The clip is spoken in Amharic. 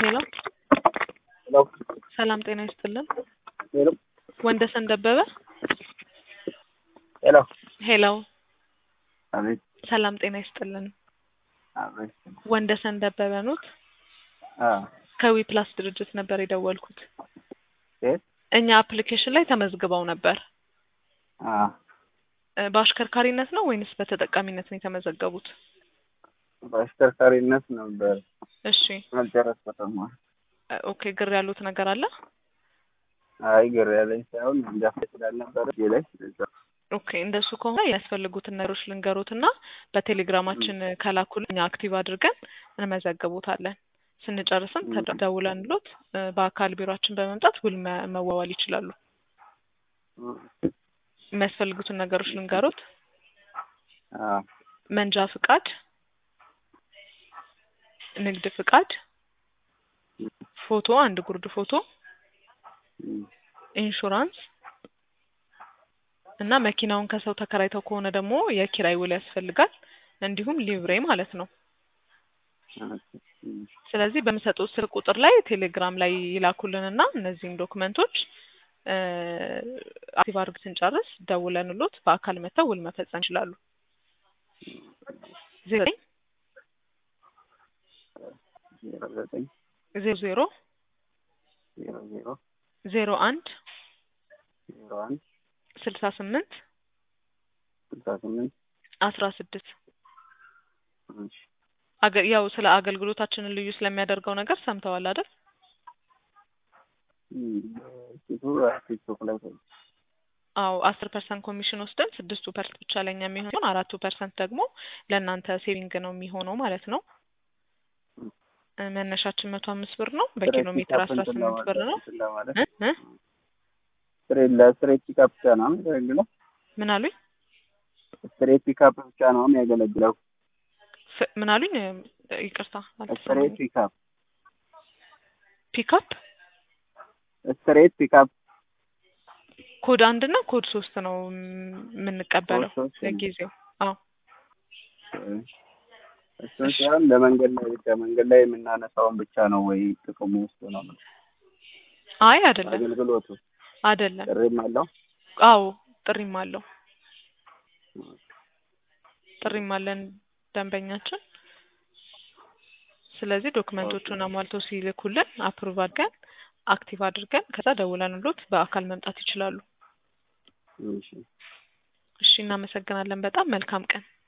ሄሎ ሄሎ ሰላም ጤና ይስጥልን። ሄሎ ወንደሰን ደበበ ሄሎ ሄሎ አቤት ሰላም ጤና ይስጥልን። አቤት ወንደሰን ደበበ ኖት? አ ከዊ ፕላስ ድርጅት ነበር የደወልኩት። የት እኛ አፕሊኬሽን ላይ ተመዝግበው ነበር። አ እ በአሽከርካሪነት ነው ወይንስ በተጠቃሚነት ነው የተመዘገቡት? በአሽከርካሪነት ነበር እሺ አልጨረስኩትም። እ ኦኬ ግር ያሉት ነገር አለ? አይ ግር ያለኝ ሳይሆን መንጃ ፈቃድ ስላልነበረ እጄ ላይ እዛ ኦኬ እንደሱ ከሆነ የሚያስፈልጉትን ነገሮች ልንገሮትና በቴሌግራማችን ከላኩልን እኛ አክቲቭ አድርገን እንመዘግቦታለን። ስንጨርስም ተደውለንሎት እ በአካል ቢሮአችን በመምጣት ውል መ- መዋዋል ይችላሉ። የሚያስፈልጉትን ነገሮች ልንገሮት። አ መንጃ ፍቃድ፣ ንግድ ፍቃድ፣ ፎቶ፣ አንድ ጉርድ ፎቶ፣ እም፣ ኢንሹራንስ እና መኪናውን ከሰው ተከራይተው ከሆነ ደግሞ የኪራይ ውል ያስፈልጋል። እንዲሁም ሊብሬ ማለት ነው። እም፣ ስለዚህ በምሰጡት ስልክ ቁጥር ላይ ቴሌግራም ላይ ይላኩልንና እነዚህን ዶክመንቶች እ አክቲቭ አድርግ ስንጨርስ ደውለንሎት በአካል መጥተው ውል መፈጸም ይችላሉ። ዘጠኝ ዜሮ ዘጠኝ ዜሮ ዜሮ ዜሮ ዜሮ ዜሮ አንድ ዜሮ አንድ ስልሳ ስምንት ስልሳ ስምንት አስራ ስድስት እሺ አገ- ያው ስለ አገልግሎታችንን ልዩ ስለሚያደርገው ነገር ሰምተዋል አይደል? እም፣ ፊቱ ቲክቶክ ላይ ታየ። አዎ አስር ፐርሰንት ኮሚሽን ወስደን ስድስቱ ፐርሰንት ብቻ ለኛ የሚሆን አራቱ ፐርሰንት ደግሞ ለእናንተ ሴቪንግ ነው የሚሆነው ማለት ነው። እ መነሻችን መቶ አምስት ብር ነው። በኪሎ ሜትር አስራ ስምንት ብር ነው። እንትን ለማለት እ እ ስትሬት ለስትሬት ፒካፕ ብቻ ነው የሚያገለግለው። ምን አሉኝ? ስትሬት ፒካፕ ብቻ ነው የሚያገለግለው። ፍ- ምን አሉኝ? እ ይቅርታ ስትሬት አልተሰማኝም። ፒካፕ ፒክአፕ ስትሬት ፒካፕ ኮድ አንድ እና ኮድ ሶስት ነው ም- የምንቀበለው ኮድ ሶስት ነው። ለጊዜው። አዎ እሱን ሲሆን ለመንገድ ላይ ብቻ መንገድ ላይ የምናነሳውን ብቻ ነው ወይ ጥቅሙ ውስጥ ነው አይ አይደለም አገልግሎቱ አይደለም። ጥሪም አለው አዎ ጥሪም አለው ጥሪም አለን ደንበኛችን። ስለዚህ ዶክመንቶቹን አሟልተው ሲልኩልን አፕሩቭ አድርገን አክቲቭ አድርገን ከዛ ደውለንሎት በአካል መምጣት ይችላሉ። እሺ እሺ እናመሰግናለን። በጣም መልካም ቀን።